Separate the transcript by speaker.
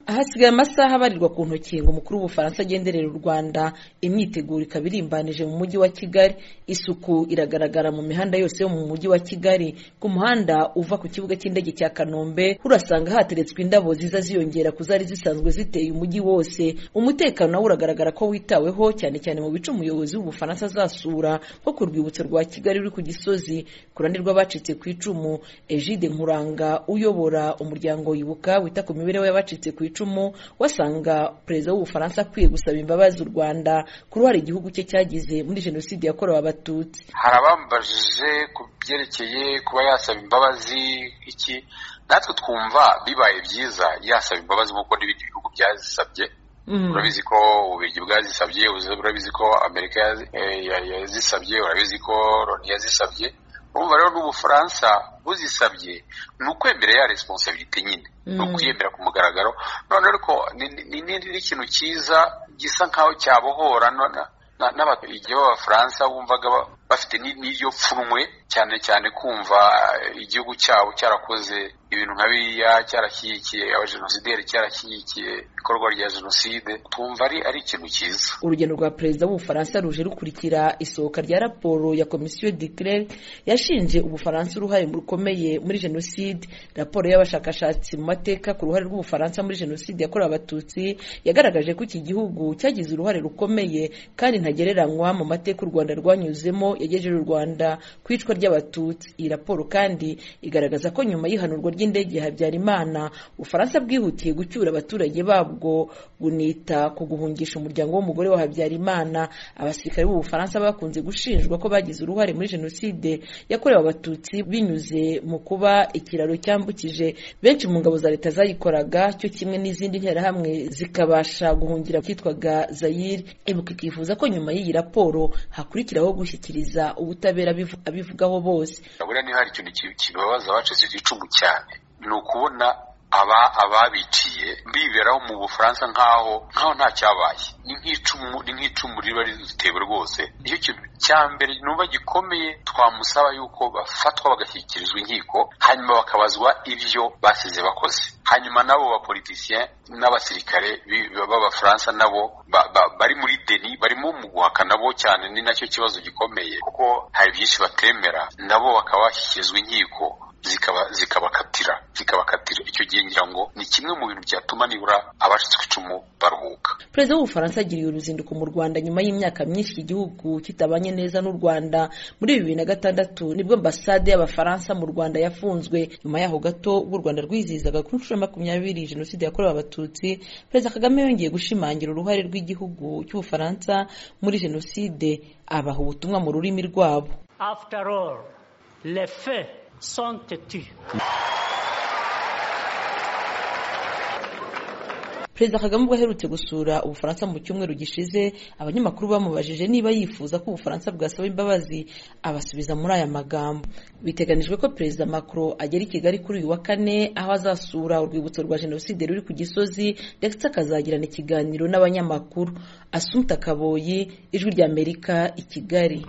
Speaker 1: hasigaye amasaha abarirwa ku ntoki ngo umukuru w'ubufaransa agenderere u rwanda imyiteguro ikaba irimbanije mu mujyi wa kigali isuku iragaragara mu mihanda yose yo mu mujyi wa kigali ku muhanda uva ku kibuga cy'indege cya kanombe urasanga hateretswe indabo ziza ziyongera ku zari zisanzwe ziteye umujyi wose umutekano nawo uragaragara ko witaweho cyane cyane mu bice umuyobozi w'ubufaransa azasura nko ku rwibutso rwa kigali ruri ku gisozi ku ruhande rw'abacitse ku icumu egide nkuranga uyobora umuryango wibuka wita ku mibereho y'abacitse ku icumu wasanga perezida w'ubufaransa akwiye gusaba imbabazi u rwanda ku ruhare igihugu cye cyagize muri jenoside yakorewe abatutsi
Speaker 2: hari abambajije ku byerekeye kuba yasaba imbabazi iki natwe twumva bibaye byiza yasaba imbabazi nk'uko n'ibindi bihugu byazisabye urabizi ko ububirigi bwazisabye urabizi ko amerika yazisabye urabizi ko loni yazisabye urumva rero n'ubufaransa buzisabye ni ukwemera ya responsabilite nyine ni ukwiyemera ku mugaragaro none ariko ni ikintu cyiza gisa nk'aho cyabohora n'abaturage b'abafaransa bumvaga bafite n'iryo pfunwe cyane cyane kumva igihugu cyabo cyarakoze ibintu nka biriya cyarashyigikiye abajenosideri cyarashyigikiye ikorwa rya jenoside twumva ari ari ikintu cyiza
Speaker 1: urugendo rwa perezida w'ubufaransa ruje rukurikira isohoka rya raporo ya komisiyo declare yashinje ubufaransa uruhare rukomeye muri jenoside raporo y'abashakashatsi mu mateka ku ruhare rw'ubufaransa muri jenoside yakorewe abatutsi yagaragaje ko iki gihugu cyagize uruhare rukomeye kandi ntagereranywa mu mateka u rwanda rwanyuzemo yagejeje u rwanda ku icwa ry'abatutsi iyi raporo kandi igaragaza ko nyuma y'ihanurwa ry'indege ya habyarimana ubufaransa bwihutiye gucyura abaturage babwo bunita ku guhungisha umuryango w'umugore wa habyarimana abasirikare b'ubufaransa bakunze gushinjwa ko bagize uruhare muri jenoside yakorewe abatutsi binyuze mu kuba ikiraro cyambukije benshi mu ngabo za leta zayikoraga cyo kimwe n'izindi nterahamwe zikabasha guhungira kitwaga zayiri ibuka ikifuza ko nyuma y'iyi raporo hakurikiraho gushyikiriza ubutabera abivugaho bose
Speaker 2: buriya niba hari ikintu kibabaza abacitse igicumu cyane ni ukubona aba ababiciye biberaho mu bufaransa nk'aho nk'aho nta cyabaye ni nk'icumu ni nk'icumu riba ritewe rwose nicyo kintu cya mbere nuba gikomeye twamusaba yuko bafatwa bagashyikirizwa inkiko hanyuma bakabazwa ibyo basize bakoze hanyuma n'abo bapolitisiye n'abasirikare b'abafaransa nabo bari muri deni barimo mu guhakana nabo cyane ni nacyo kibazo gikomeye kuko hari byinshi batemera nabo bakaba bashyikirizwa inkiko zikaba zikabakatira zikabakatira icyo gihe ngira ngo ni kimwe mu bintu byatuma nibura abacitse ku icumu baruhuka
Speaker 1: perezida w'ubufaransa agiriye uruzinduko mu rwanda nyuma y'imyaka myinshi igihugu kitabanye neza n'u rwanda muri bibiri na gatandatu nibwo ambasade y'abafaransa mu rwanda yafunzwe nyuma yaho gato ubwo u rwanda rwizihizaga ku nshuro ya makumyabiri jenoside yakorewe abatutsi perezida kagame yongeye gushimangira uruhare rw'igihugu cy'ubufaransa muri jenoside abaha ubutumwa mu rurimi rwabo
Speaker 3: after all le fait sont têtus
Speaker 1: perezida kagame ubwo aherutse gusura ubufaransa mu cyumweru gishize abanyamakuru bamubajije niba yifuza ko ubufaransa bwasaba imbabazi abasubiza muri aya magambo biteganijwe ko perezida macron agera i kigali kuri uyu wa kane aho azasura urwibutso rwa jenoside ruri ku gisozi ndetse akazagirana ikiganiro n'abanyamakuru asumpta kaboyi ijwi ry'amerika i kigali